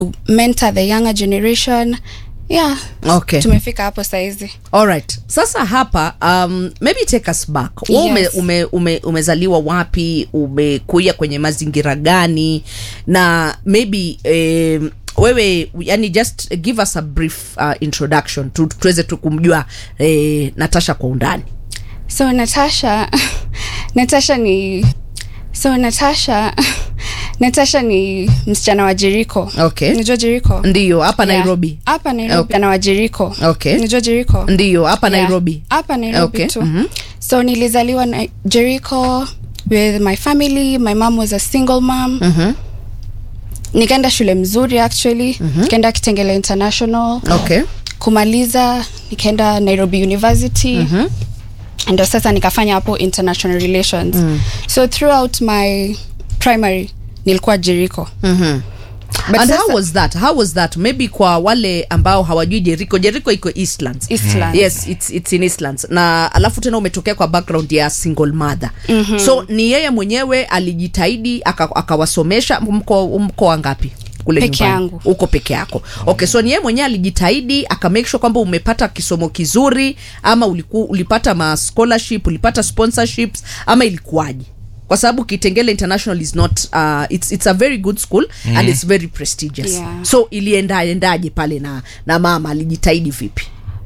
mentor the younger generation yeah okay tumefika hapo saizi alright sasa hapa um, maybe take us back Wewe ume, Yes. ume, ume, umezaliwa wapi umekuia kwenye mazingira gani na maybe um, wewe yani just give us a brief uh, introduction tu, tuweze tu kumjua eh, natasha kwa undani so natasha natasha ni so natasha natasha ni msichana wa jeriko Okay. najua jeriko ndiyo hapa Yeah. nairobi hapa nairobi Okay. msichana wa jeriko Okay. najua jeriko ndiyo hapa Yeah. nairobi hapa nairobi Okay, tu mhm. so nilizaliwa na jericho with my family my mom was a single mom Mhm. nikaenda shule mzuri actually nikaenda kitengele international okay kumaliza nikaenda nairobi university ndo sasa nikafanya hapo international relations so throughout my primary nilikuwa jericho Mhm. But and sasa- how was that how was that maybe kwa wale ambao hawajui jeriko jeriko iko eastlands Eastlands. yes it's, it's in eastlands na alafu tena umetokea kwa background ya single mother mm-hmm. so ni yeye mwenyewe alijitahidi aka- akawasomesha mko mko wangapi kule Peke nyumbani? yangu. uko peke yako okay so ni yeye mwenyewe alijitahidi akamake sure kwamba umepata kisomo kizuri ama uliku, ulipata ma scholarship ulipata sponsorships ama ilikuwaje kwa sababu kitengele international is not uh, it's, it's a very good school mm. and it's very prestigious Yeah. so iliendaendaje pale na, na mama alijitahidi vipi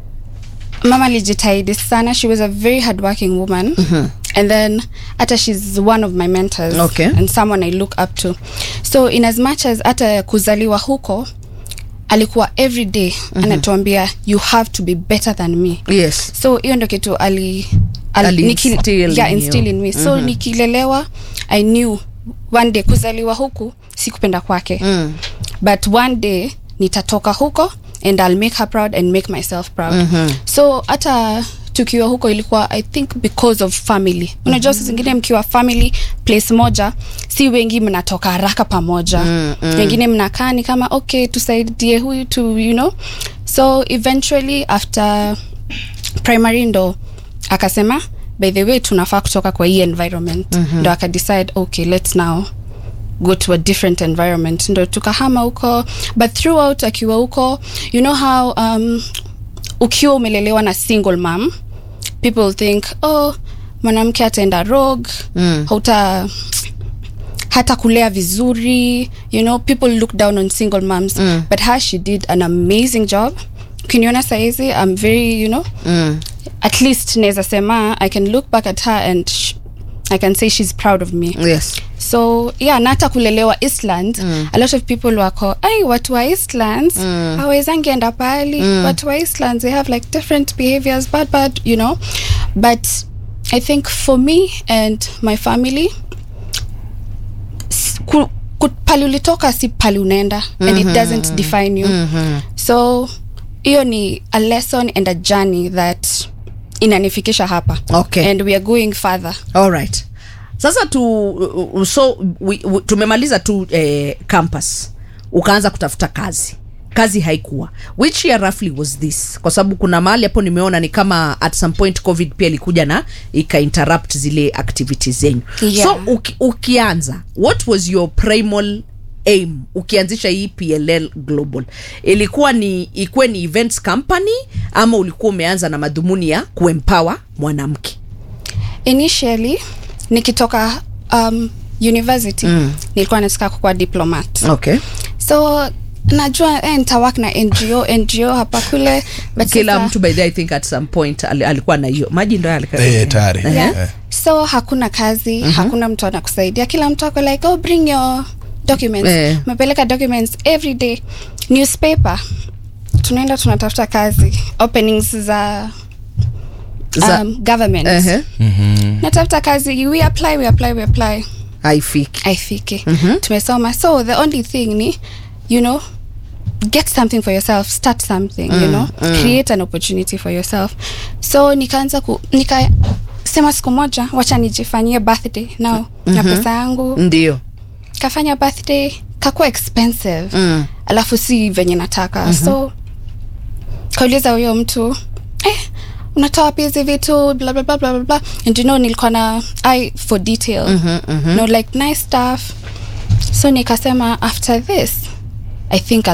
mama alijitahidi sana she was a very hardworking woman and then hata she's one of my mentors Okay. and someone i look up to so in as much as hata kuzaliwa huko alikuwa every day anatuambia you have to be better than me yes so hiyo ndo kitu ali, Ali niki- instill yeah, in instill you. in me so nikilelewa i knew one day kuzaliwa huku sikupenda kwake mm. but one day nitatoka huko and i'll make her proud and make myself proud so hata tukiwa huko ilikuwa i think because of family unajua saa zingine mkiwa family place moja si wengi mnatoka haraka pamoja mm, mm. wengine mnakaa ni kama okay tusaidie huyu to you know so eventually after primary ndo akasema by the way tunafaa kutoka kwa hii environment mm-hmm. ndo akadecide okay let's now go to a different environment ndo tukahama huko but throughout akiwa huko you know how um, ukiwa umelelewa na single mom people think oh mwanamke ataenda rogue Mm. hauta hata kulea vizuri you know people look down on single moms mm. but her she did an amazing job ukiniona saizi i'm very you know Mm. at least naweza sema i can look back at her and sh- i can say she's proud of me yes so yeah na hata kulelewa eastland mm. a lot of people wako ai watu wa eastlands mm. hawezangienda pali mm. watu wa eastlands they have like different behaviors bad bad you know but i think for me and my family s- ku, ku, pali ulitoka si pali unaenda mm-hmm. and it doesn't define you mm-hmm. so hiyo ni a lesson and a journey that inanifikisha hapa Okay. and we are going further alright sasa tu uh, so we, we, tumemaliza tu eh, campus ukaanza kutafuta kazi kazi haikuwa which year roughly was this kwa sababu kuna mahali hapo nimeona ni kama at some point covid pia ilikuja na ikainterrupt zile activities zenyu Yeah. so uki, ukianza what was your primal aim ukianzisha hii pll global ilikuwa ni ikuwe ni events company ama ulikuwa umeanza na madhumuni ya kuempower mwanamke initially nikitoka um, university mm. nilikuwa nataka kukuwa diplomat okay so najua eh, nitawak na ngo ngo hapa kule but kila sasa- mtu by the way, I think at some point ali- alikuwa na hiyo maji ndo alika- Eh, tayari yeah. Eh. so hakuna kazi mm-hmm. hakuna mtu anakusaidia kila mtu ako like oh bring your documents Eh. mepeleka documents every day newspaper tunaenda tunatafuta kazi openings za, Za- um, government Ehe, natafuta kazi we apply we apply we apply haifiki aifike mm-hmm. tumesoma so the only thing ni you know get something for yourself start something mm, you know mm. create an opportunity for yourself so nikaanza ku nikasema siku moja wacha nijifanyie birthday now mm-hmm. na pesa yangu ndio kafanya birthday kakuwa expensive Mm. alafu si venye nataka mm-hmm. so kauliza huyo mtu eh, unatoa wapi hizi vitu bla bla bla bla bla bla and you know nilikuwa na eye for detail mm-hmm, mm-hmm. no like nice stuff so nikasema after this i think